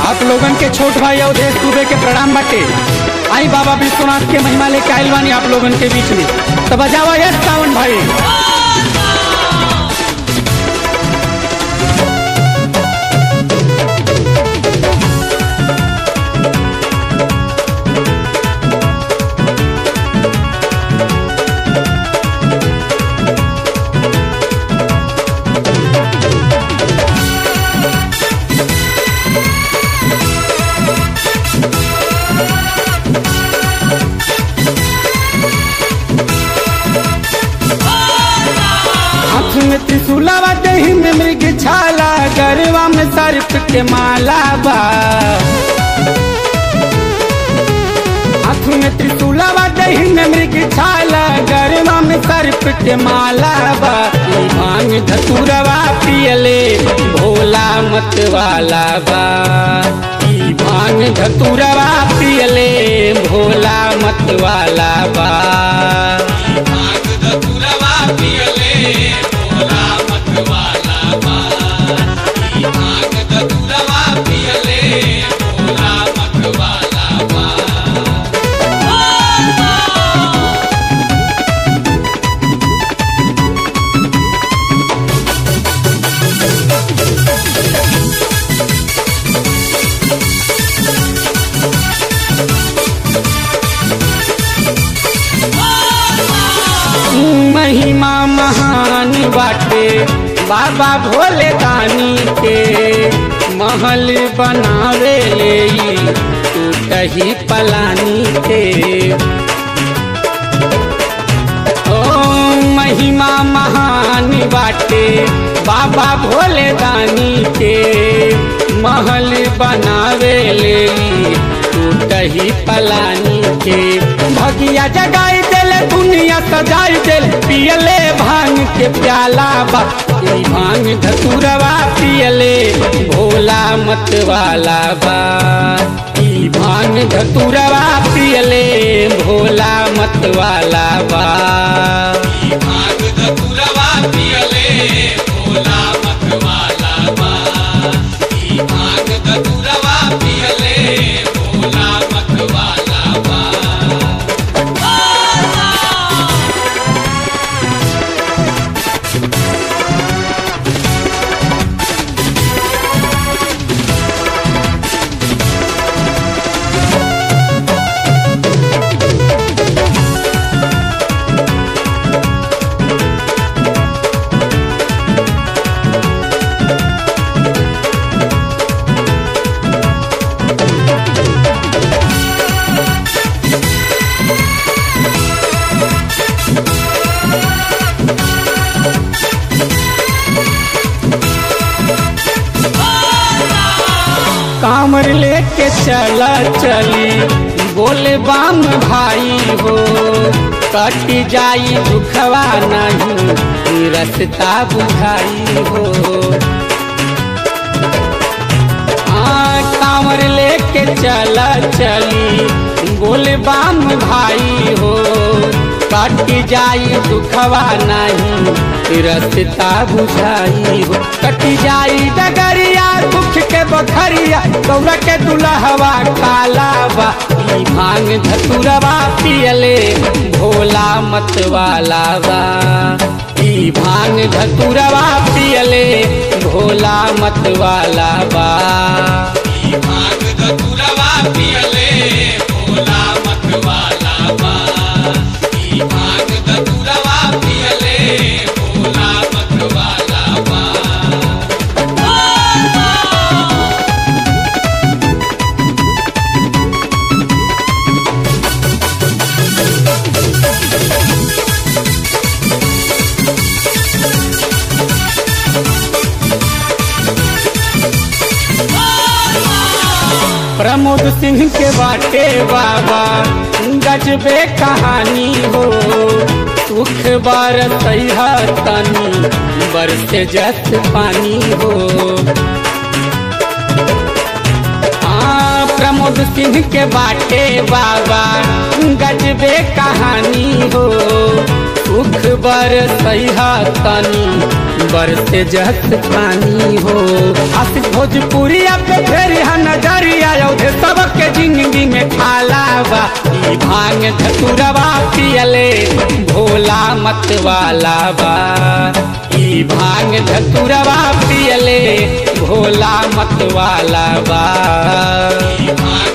आप लोगन के छोट भाई अवधेश दुबे के प्रणाम बाटे आई बाबा विश्वनाथ के महिमा लेके आइल बानी आप लोगन के बीच में तो बजावा यस सावन भाई हाथ में त्रिशूलावा देही में मृग छाला गरवा में सर्प के माला बा हाथ में त्रिशूलावा देही में मृग छाला गरवा में सर्प के माला बा ई भांग धतुरवा पियले भोला मत वाला बा ई भांग धतुरवा पियले भोला मत वाला बा भांग धतुरवा पियले भोला मत वाला बा ई भांग धतुरवा पियले भोला मत वाला बा महिमा महान बाटे बाबा भोले दानी के महल बनावे ले टूटही पलानी के ओ महिमा महान बाटे बाबा भोले दानी के महल बनावे ले टूटही पलानी के भगिया जगाई देले दुनिया सजाई देले पियले भांग के प्याला बा ई भांग धतुरवा पियले भोला मत वाला बा ई भांग धतुरवा पियले भोला मत वाला बा ई भांग धतुरवा पियले भोला मत वाला बा ई भांग धतुरवा पियले भोला मत वाला बा कामर लेके चला चली बोले बाम भाई हो कट जाई दुखवा नहीं रसता बुझाई हो हाँ कांवर लेके चला चली बोले बाम भाई हो कट जाई दुखवा नहीं रसता बुझाई हो कट जाई डगरिया दुख के बखरिया गौरा के दुल्हवा काला बा ई भांग धतुरवा पियले भोला मत वाला बा ई भांग धतुरवा पियले भोला मत वाला बा ई भांग धतुरवा पियले भोला मत वाला बा ई भांग धतुरवा पियले भोला मत वाला बा प्रमोद सिंह के बाटे बाबा गजबे कहानी हो सुख बार सैहा तनी बरसे जस पानी हो हाँ प्रमोद सिंह के बाटे बाबा गजबे कहानी हो दुख बर सहा तनी बरसे जहत पानी हो आशिक भोजपुरिया पे फेर हा नजरिया औधे सबके जिंदगी में खाला बा ई भांग धतुरवा पियले भोला मत वाला बा ई भांग धतुरवा पियले भोला मत वाला बा भांग